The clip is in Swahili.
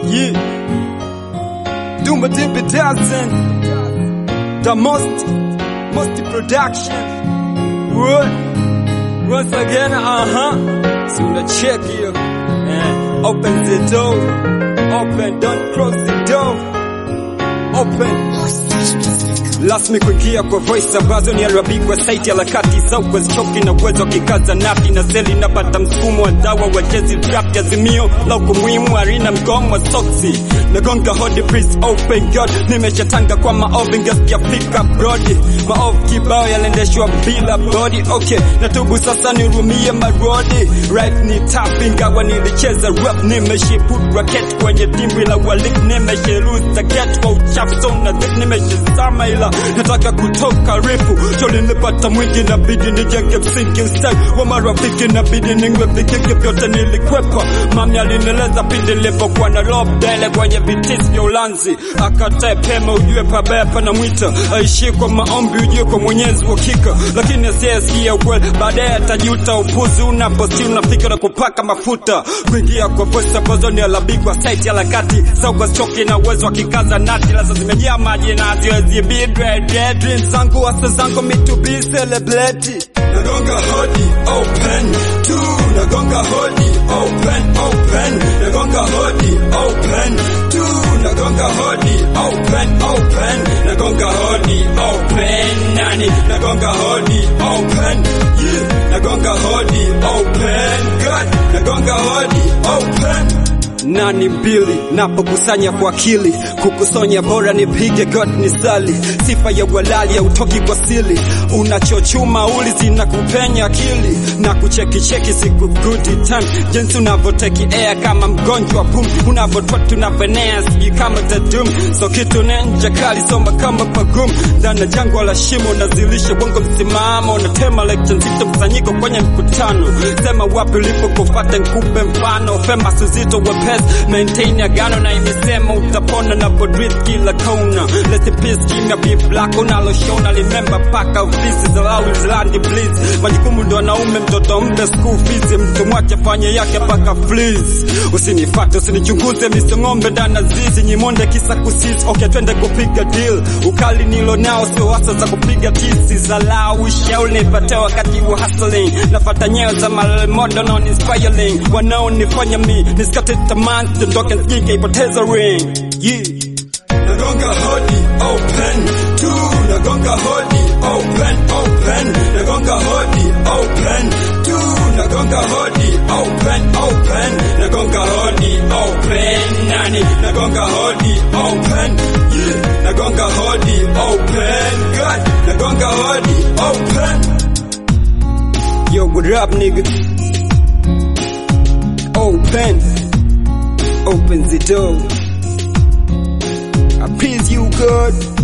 Yeah. Doom a dip it dancing. The most, most production. What? Once again, uh huh. So the check here. And open the door. Open, don't close the door. Open. Rasmi kuingia kwa voice ambazo ni arabikwa saiti harakati za uwezochoki na uwezo kikaza nati na seli napata msukumo wa dawa wachezi rap azimio la ukumuhimu harina mgomo wa soksi nagonga hodi please open god nimeshatanga kwa maovu ingesiafika brodi maovu kibao yaliendeshwa bila body okay natubu sasa nirumie marodi right ni tough ingawa nilicheza rap nimeshiput racket kwenye dimbwi la walik nimesheruza get kwa uchafu so na dhip nimeshazama ila nataka kutoka refu cholinipata mwingi nabidi nijenge msingi ustawi wa marafiki nabidi ningwe vikiki vyote nilikwepa mami alineleza pindi nilipokuwa na lobdele kwenye vitisi vya ulanzi akatae pema ujue pabaya pana mwita aishi kwa maombi ujue kwa mwenyezi wakika lakini asiyesikia ukweli baadaye atajuta upuzi unaposi unafika na kupaka mafuta kuingia kwa voice ambazo ni alabikwa site harakati sauka choki na uwezo wa kikaza nati laza zimejaa maji na haziwezi bidre dreams zangu hasa zangu me to be celebrity nagonga hodi open tu nagonga hodi open open nagonga hodi open tu nagonga hodi open open nagonga hodi open nani nagonga hodi open yeah nagonga hodi open god nagonga hodi open nani mbili napokusanya kwa akili kukusonya bora nipige god ni sali sifa ya walali ya utoki kwa sili unachochuma uli zina kupenya akili na kuchekicheki siku good time jinsi unavyoteki air kama mgonjwa pum unavyotwa tunavenea sijui kama the doom so kitu nenja kali soma kama pagum ndana jangwa la shimo nazilisha bongo msimamo natema lecture nzito mkusanyiko kwenye mkutano sema wapi ulipokufata nkupe mfano fema suzito wepesi maintain agano na imesema utapona na podrit kila kona let the peace kimya be black unaloshona remember paka visi za lawi zilandi bliss majukumu ndo wanaume mtoto mpe school fees mtu mwache fanye yake paka fleas usinifate usinichunguze miso ng'ombe ndana zizi nyimonde kisa kusisi okay twende kupiga deal ukali nilo nao sio hasa za kupiga tisi za lau shaul nipate wakati wa hustling nafata nyayo za malmodo non inspiring wanaonifanya mi nisikate tamaa dondoke nsijike ipoteza ring yeah nagonga hodi open tu nagonga hodi open open nagonga hodi open tu nagonga hodi open open nagonga hodi open nani nagonga hodi open yeah nagonga hodi open god nagonga hodi open yo what up nigga open open the door I please you God